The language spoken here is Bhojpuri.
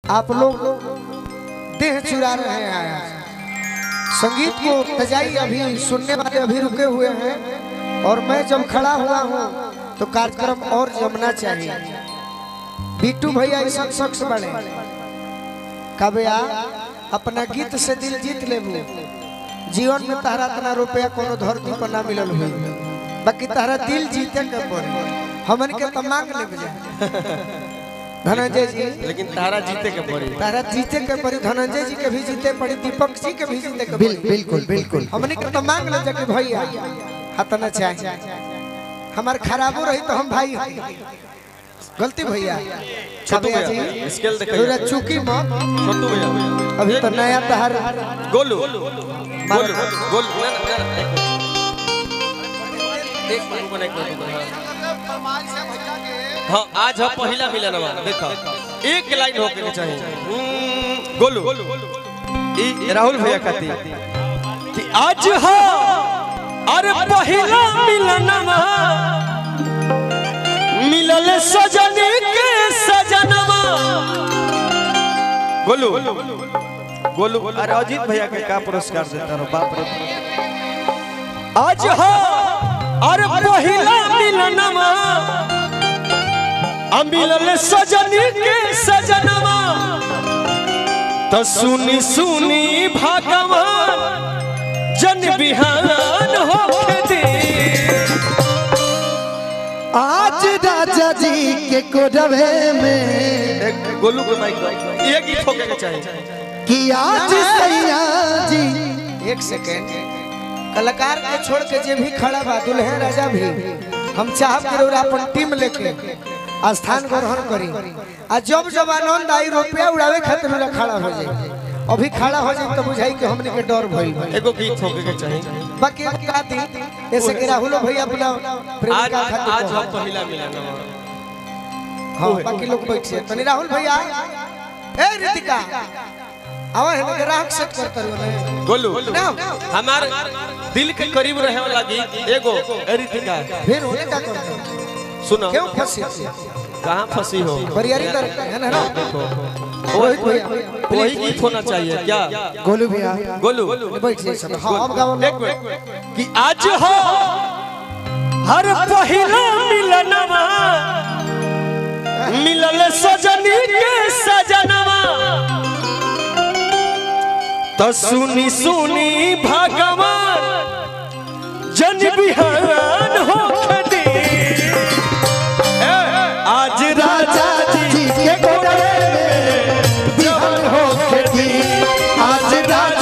आप लोग देह चुरा रहे हैं आया संगीत को तजाई अभी सुनने वाले अभी रुके हुए हैं और मैं जब खड़ा हुआ हूँ तो कार्यक्रम और जमना चाहिए बिट्टू भैया ऐसा शख्स बने कबिया अपना गीत से दिल जीत लेबू जीवन में तहरा तना रुपया कोनो धरती पर ना मिलल हुई बाकी तहरा दिल जीते के पड़े हमन के तो मांग लेब जा धनंजय जी लेकिन तारा जीते के पड़ी तारा जीते के पड़ी धनंजय जी के भी जीते पड़ी दीपक जी के भी जीते के बिल, पड़ी बिल्कुल बिल्कुल हमने के तो मांग ले जाके भैया हतना चाहे हमार खराबो रही तो हम भाई हैं। गलती भैया छोटू कबिया भैया, स्केल दिखाइए। थोड़ा चुकी मत छोटू भैया अभी तो नया तहर गोलू गोलू गोलू ना ना ना एक मिनट को नहीं हाँ आज हम पहला मिलन हुआ देखो एक लाइन होके के चाहिए हम्म, गोलू ई राहुल भैया खाती कि आज हो अरे पहला मिलनवा मिलल सजनी के सजनवा गोलू गोलू अरे अजीत भैया के का पुरस्कार देता रहो बाप रे आज हो अरे पहिला मिलनवा आ मिलल सजनी के सजनवा तो सुनी सुनी भगवान जन बिहान हो दे आज राजा जी के कोडवे में गोलू को माइक ये गीत होके के चाहिए कि आज सैया जी एक सेकेंड कलाकार के छोड़ के जे भी खड़ा बा दुल्हन राजा भी हम चाहब के रउरा अपन टीम लेके स्थान ग्रहण करी आ जब जब आनंद आई रुपया उड़ावे खातिर रउरा खड़ा हो जाई अभी खड़ा हो जाई तो बुझाई कि हमने के डर भइल बा। एगो गीत होके के चाहिए बाकी एक का दी ऐसे कि राहुल भैया अपना आज प्रेमिका आज खातिर आज कहत। हम पहिला मिलन हाँ बाकी लोग बैठ से तनी राहुल भैया ए रितिका आवा है ग्राहक सेट करता रहो गोलू ना हमार दिल के करीब रहे वाला गीत एगो एरितिका फिर होने का करते सुनो क्यों फंसी कहाँ फंसी हो बरियारी कर है ना देखो रोहित भैया वही गीत होना चाहिए क्या गोलू भैया गोलू बैठ जाइए सब हाँ अब गाओ एक मिनट कि आज हो हर पहिला मिलनवा मिलल सजनी के सजनवा तो सुनी सुनी भगवान जन बिहान हो खदी आज राजा जी जी के कोडवे में बिहान हो खेती आज राजा